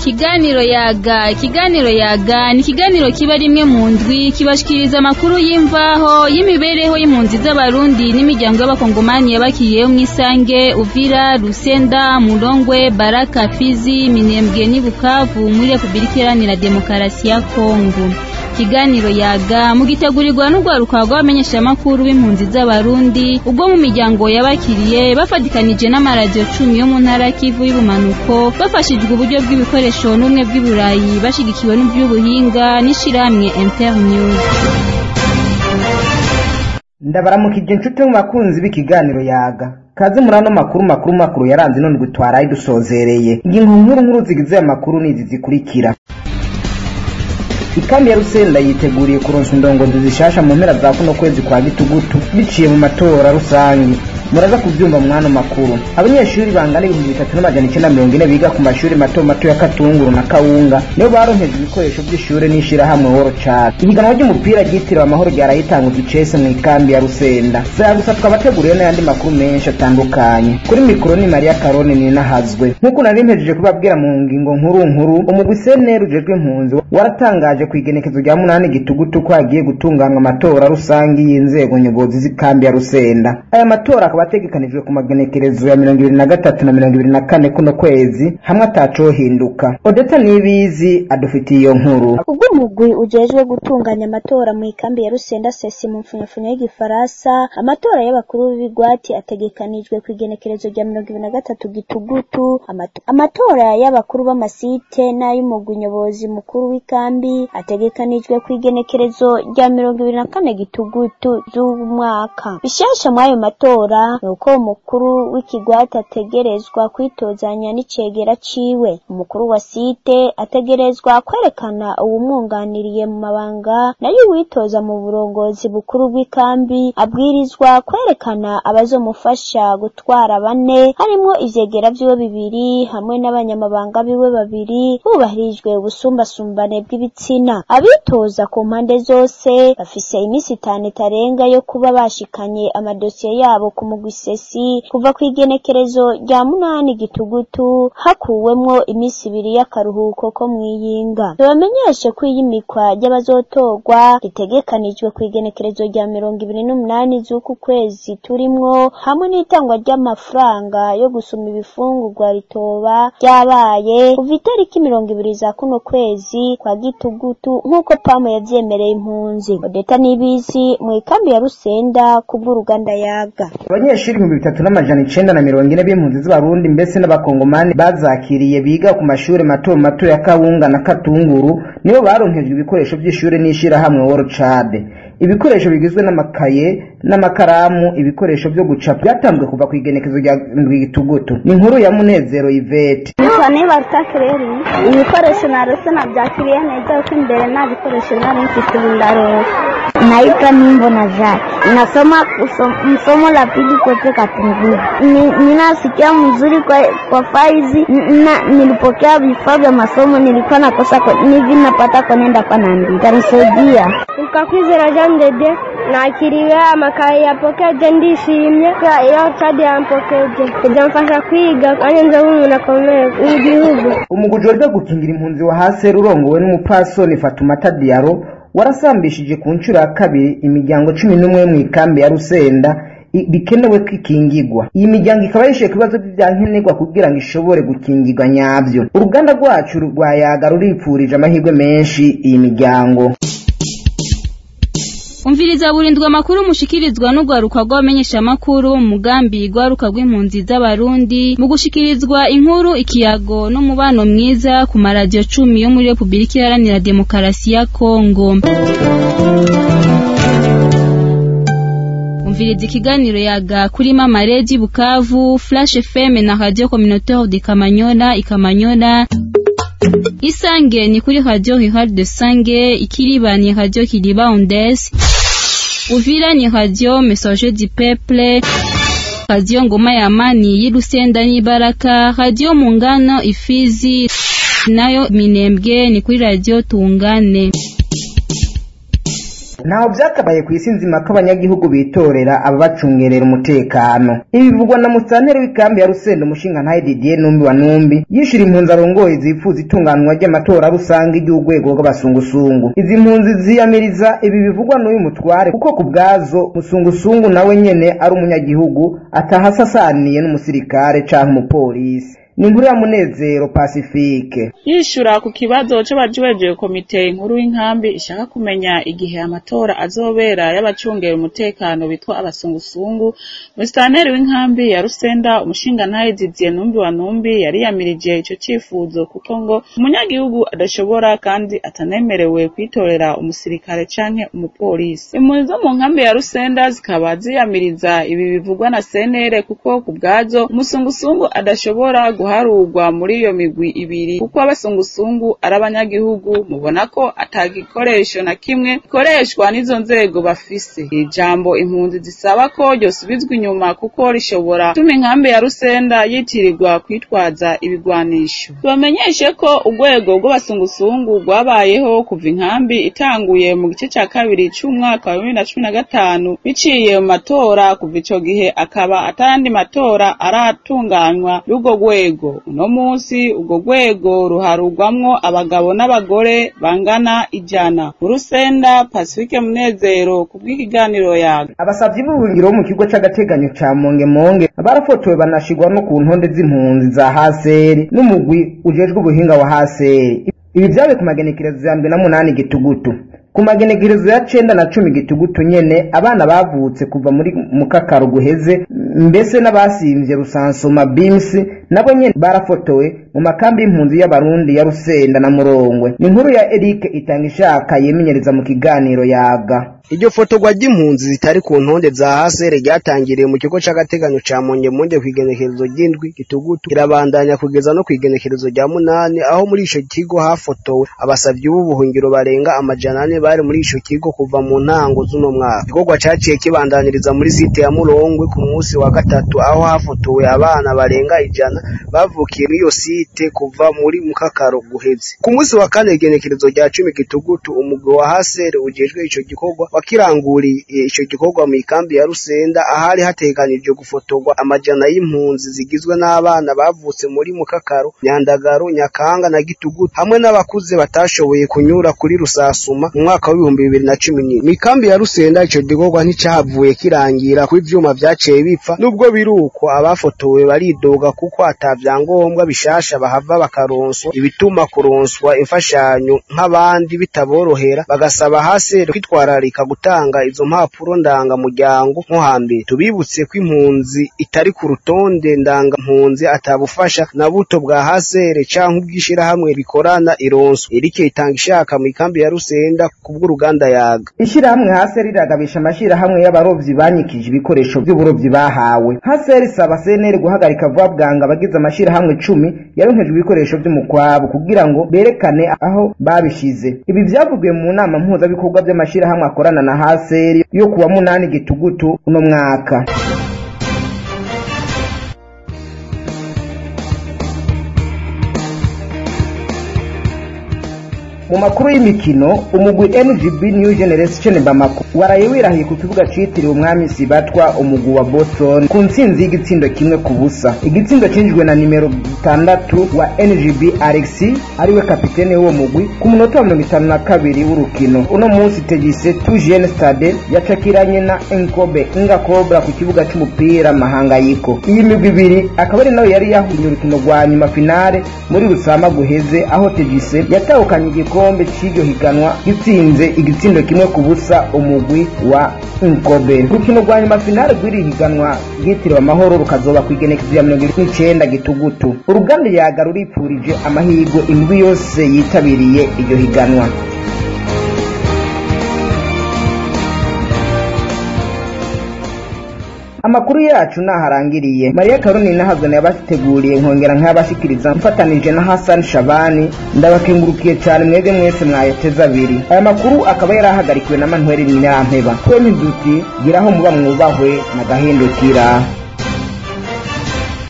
ikiganiro yaga ikiganiro yaga ni ikiganiro kiba rimwe mu ndwi kibashikiriza amakuru y'imvaho y'imibereho y'impunzi z'abarundi n'imiryango y'abakongomani yabakiriyeho mu isange uvira rusenda murongwe baraka fizi minembwe n'i bukavu muri repubulika iharanira demokarasi ya kongo ikiganiro yaga mugitegurirwa n'urwaruka rw'abamenyeshamakuru b'impunzi z'abarundi ubwo mu miryango yabakiriye bafatikanije n'amaradiyo cumi yo mu ntara kivu y'ubumanuko bafashijwe uburyo bw'ibikoresho n'ubumwe bw'iburayi bashigikiwe n'iby'ubuhinga n'ishirahamwe internews ndabaramukije inshuti mu bakunzi b'ikiganiro yaga kaze muri ano makuru makuru makuru yaranze none twaraye dusozereye ingingo nkuru nkuru zigize aya makuru ni izi zikurikira ikambi ya rusenda yiteguriye kuronsa indongozi zishasha mu mpera za kuno kwezi kwa gitugutu biciye mu matora rusange muraza kubyumva mwano makuru abanyeshuri bangana ibihumbi bitatu n'amajana icyenda mirongo ine biga ku mashuri mato mato ya katunguru na kawunga nibo baronkejwe ibikoresho by'ishuri n'ishirahamwe woro chat ihiganwa ry'umupira ryitiriwe amahoro ryarayitanguje icese mu ikambi ya rusenda saya gusa twabateguriye n'ayandi makuru menshi atandukanye kuri mikoro ni mariya karone ninahazwe nk'uko nari mpejeje kubabwira mu ngingo nkuru nkuru umugwi seneri ujejwe impunzi waratangaje ku igenekezo rya munani gitugutu ko hagiye gutunganywa amatora rusange y'inzego nyobozi z'ikambi ya rusenda aya matora akaba ategekanijwe ku magenekerezo ya mirongo ibiri na gatatu na mirongo ibiri na kane kuno kwezi hamwe atacohinduka odeta nibizi adufitiye iyo nkuru ubwo umugwi ujejwe gutunganya amatora mu ikambi ya rusenda sesi mu mfunyafunyo y'igifaransa amatora y'abakuru b'ibigwati ategekanijwe ku igenekerezo rya mirongo ibiri na gatatu gitugutu Amato- amatora y'abakuru b'amasite n'ay'umugwi nyobozi mukuru w'ikambi ategekanijwe ku igenekerezo rya mirongo ibiri na kane gitugutu z'umwaka bishasha muri ayo matora ni uko umukuru w'ikigwati ategerezwa kwitozanya n'icegera ciwe umukuru wa site ategerezwa kwerekana uwumwunganiriye mu mabanga nayo uwitoza mu burongozi bukuru bw'ikambi abwirizwa kwerekana abazomufasha gutwara bane harimwo ivyegera vyiwe bibiri hamwe n'abanyamabanga biwe babiri hubahirijwe ubusumbasumbane bw'ibitsina abitoza ku mpande zose bafise iminsi itanu itarenga yo kuba bashikanye amadosiye yabo ku mugwi sesi kuva ku igenekerezo rya munani gitugutu hakuwemwo iminsi ibiri y'akaruhuko ko mwiyinga tubamenyeshe ko iyimikwa ry'abazotorwa ritegekanijwe ku igenekerezo rya mirongo ibiri n'umunani z'uku kwezi turimwo hamwe n'itangwa ry'amafaranga yo gusuma ibifungurwa ritoba ryabaye kuva itariki mirongo ibiri za kuno kwezi kwa gitugutu nk'uko pamu yavyemereye impunzi odeta n'ibizi mu ikambi ya rusenda kubw'uruganda yaga abanyeshuri ibihumbi bitatu n'amajana icenda na mirongo ine b'impunzi z'abarundi mbese n'abakongomani bazakiriye biga ku mashuri mato mato ya kawunga na katunguru nibo baronkejwe ibikoresho by'ishuri n'ishirahamwe woro cade ibikoresho bigizwe n'amakaye n'amakaramu ibikoresho byo gucapa byatanzwe kuva ku igenekezo rya ndwi gitugutu ni inkuru ya munezero ivete nitwa niba rutakireri ibikoresho narose nabyakiriye neza kuko imbere nta bikoresho nari mfite ubu ndarosa naitwa nimbo na zake nasoma kusom- msomo la pili kote katunguru Ni- ninasikia mzuri kwa, kwa faizi N- na, nilipokea vifaa vya masomo nilikuwa nakosa ko- nivi napata konenda panaandika tanisaidia ukakwizera jean dede nakiriwe amakaye yapokeje ndishimye kubera iyo cadi yampokeje bizamfasha kwiga kandi nzoba umuntu akomeye w'igihugu umugwi ujejwe gukingira impunzi wa hasi urongowe n'umupasoni fatumata diaro warasambishije ku nshuro ya kabiri imiryango cumi n'umwe yo mu ikambi ya rusenda i- bikenewe ko ikingigwa iyi miryango ikaba yishuye ku bibazo byankenerwa kugira ngo ishobore gukingirwa nyabyo uruganda rwacu rwa yaga ruripfurije amahirwe menshi iyi miryango umviriza burindwa amakuru mushikirizwa n'urwaruka rw'abamenyeshamakuru mu mugambi rwaruka rw'impunzi z'abarundi mu gushikirizwa inkuru ikiyago n'umubano mwiza ku maradiyo cumi yo muri repubulika iharanira demokarasi ya kongo umviriza ikiganiro yaga kuri mama redi bukavu flash fm na radio communautaire de kamanyola ikamanyola isange ni kuri radio rurale de sange ikiriba ni radio kiriba ondes uvira ni radio messager du peuple radio ngoma ya amani y'irusenda n'ibaraka radio mungano ifizi nayo minembwe ni kuri radio tungane ntaho byakabaye ku isi nzima ko abanyagihugu bitorera ababacungerera umutekano ibi bivugwa na musanteri w'ikambi ya rusenda umushinga ntaye didier numbi wa numbi yishira impunzi arongoye zifuza itunganwa ry'amatora rusange ry'urwego rw'abasungusungu izi mpunzi ziyamiriza ibi bivugwa n'uyu mutware kuko ku bwazo musungusungu nawe nyene ari umunyagihugu atahasasaniye n'umusirikare canke umupolisi ni inkuru ya munezero pacifique yishura ku kibazo c'abajejwe komite inkuru y'inkambi ishaka kumenya igihe amatora azobera y'abacungera umutekano bitwa abasungusungu musitanteri w'inkambi ya rusenda umushingantahe didier numbi wa numbi yariyamirije ico cifuzo kuko ngo umunyagihugu adashobora kandi atanemerewe kwitorera umusirikare canke umupolisi impunzi zo mu nkambi ya rusenda zikaba ziyamiriza ibi bivugwa na senere kuko ku bwazo umusungusungu adashobora guharurwa muri iyo migwi ibiri kuko abasungusungu ari abanyagihugu mubona ko atagikoresho na kimwe gikoreshwa n'izo nzego bafise iri jambo impunzi zisaba ko ryosubizwa inyuma kuko rishobora gutuma inkambi ya rusenda yitirirwa kwitwaza ibigwanisho tubamenyeshe ko urwego rw'abasungusungu rwabayeho kuva inkambi itanguye mu gice ca kabiri c'umwaka wa bibiri na cumi na gatanu biciye mu matora kuva ico gihe akaba atayandi matora aratunganywa y'urwo rwego uno munsi urwo rwego ruharurwamwo abagabo n'abagore bangana ijana mu rusenda pacifique munezero ku bw'ikiganiro yaga abasavyi b'ubuhungiro bo mu kigo c'agateganyo ca mongemonge barafotowe banashigwa no ku ntonde z'impunzi za haseri n'umugwi ujejwe ubuhinga wa haseri ibi vyabe ku magenekerezo ya mbere na munani gitugutu ku magenekerezo ya cenda na cumi gitugutu nyene abana bavutse kuva muri mukakaro guheze mbese n'abasimvye rusansoma bimsi nabo nyene barafotowe mu makambi y'impunzi y'abarundi ya rusenda na murongwe ni inkuru ya erike itanga ishaka yemenyereza mu kiganiro yaga iryo fotorwa ry'impunzi zitari ku ntonde za hasere ryatangiriye mu kigo c'agateganyo ca mongemonge kw'igenekerezo ry'indwi gitugutu kirabandanya kugeza no kw'igenekerezo rya munani aho muri ico kigo hafotowe abasavyi b'ubuhungiro barenga amajana ane bari muri ico kigo kuva mu ntango z'uno mwaka igikorwa caciye kibandaniriza muri site ya murongwe ku munsi wa gatatu aho hafotowe abana barenga ijana bavukiye muri iyo site kuva muri mukakaro guheze ku munsi wa kane igenekerezo rya cumi gitugutu umugwi wa hasere ujejwe ico gikorwa wakiranguriye ico gikorwa mu ikambi ya Rusenda ahari hateganijwe gufotorwa amajana y'impunzi zigizwe n'abana bavutse muri Mukakaro, Nyandagaro, Nyakanga na Gitugutu hamwe n'abakuze batashoboye kunyura kuri Rusasuma mu mwaka w'ibihumbi bibiri na cumi n'ine. Mu ikambi ya Rusenda ico gikorwa nticahavuye kirangira kuko ivyuma vyaciye bipfa nubwo biri uko abafotowe baridoga kuko ata vyangombwa bishasha bahava bakaronswa ibituma kuronswa imfashanyo nk'abandi bitaborohera bagasaba hasere kwitwararika gutanga izo mpapuro ndangamuryango nko hambere tubibutse ko impunzi itari ku rutonde ndangampunzi atabufasha na buto bwa hasere canke ubw'ishirahamwe rikorana ironswa erike itanga ishaka mu ikambi ya rusenda kubw'uruganda yaga ishirahamwe haseri riragabisha amashirahamwe y'abarovyi banyikije ibikoresho vy'uburovyi bahawe haseri isaba seneri guhagarika vuba bwanga abagize amashirahamwe cumi yaronkejwe ibikoresho vy'umukwabo kugira ngo berekane aho babishize ibi vyavugiwe mu nama mpuzabikorwa vy'amashirahamwe akorana na haseri yo kuwa munani gitugutu uno mwaka mu makuru y'imikino umugwi NGB New Generation Bamako waraye wirahiye ku kibuga citiriwe umwami Sibatwa umugwi wa Boston ku ntsinzi y'igitsindo kimwe ku busa igitsindo cinjijwe na nimero gatandatu wa NGB Alexi ariwe kapitene w'uwo mugwi ku munota wa mirongo itanu na kabiri w'urukino uno munsi tegise Tujen Stade yacakiranye na Enkobe Inga Cobra ku kibuga c'umupira Mahangayiko iyi migwi ibiri akaba ari nayo yari yahuye urukino rwa nyuma finale muri Rusama guheze aho tegise yatahukanye igikombe igikombe c'iryo higanwa gitsinze igitsindo kimwe ku busa umugwi wa Nkobe urukino rwa nyuma finale rw'iri higanwa ryitiriwe amahoro rukazoba ku igenekezo ya mirongo irindwi n'icenda gitugutu uruganda yaga ruripfurije amahirwe imigwi yose yitabiriye iryo higanwa amakuru yacu naharangiriye mariya karoni nahazwe yabateguriye nkongera nk'abashikiriza mfatanije na hasani shabani ndabakengurukiye cyane mwebwe mwese mwayateze abiri aya makuru akaba yari ahagarikiwe na manuel nyirampeba twemye duti giraho muba mwubahwe na gahindukira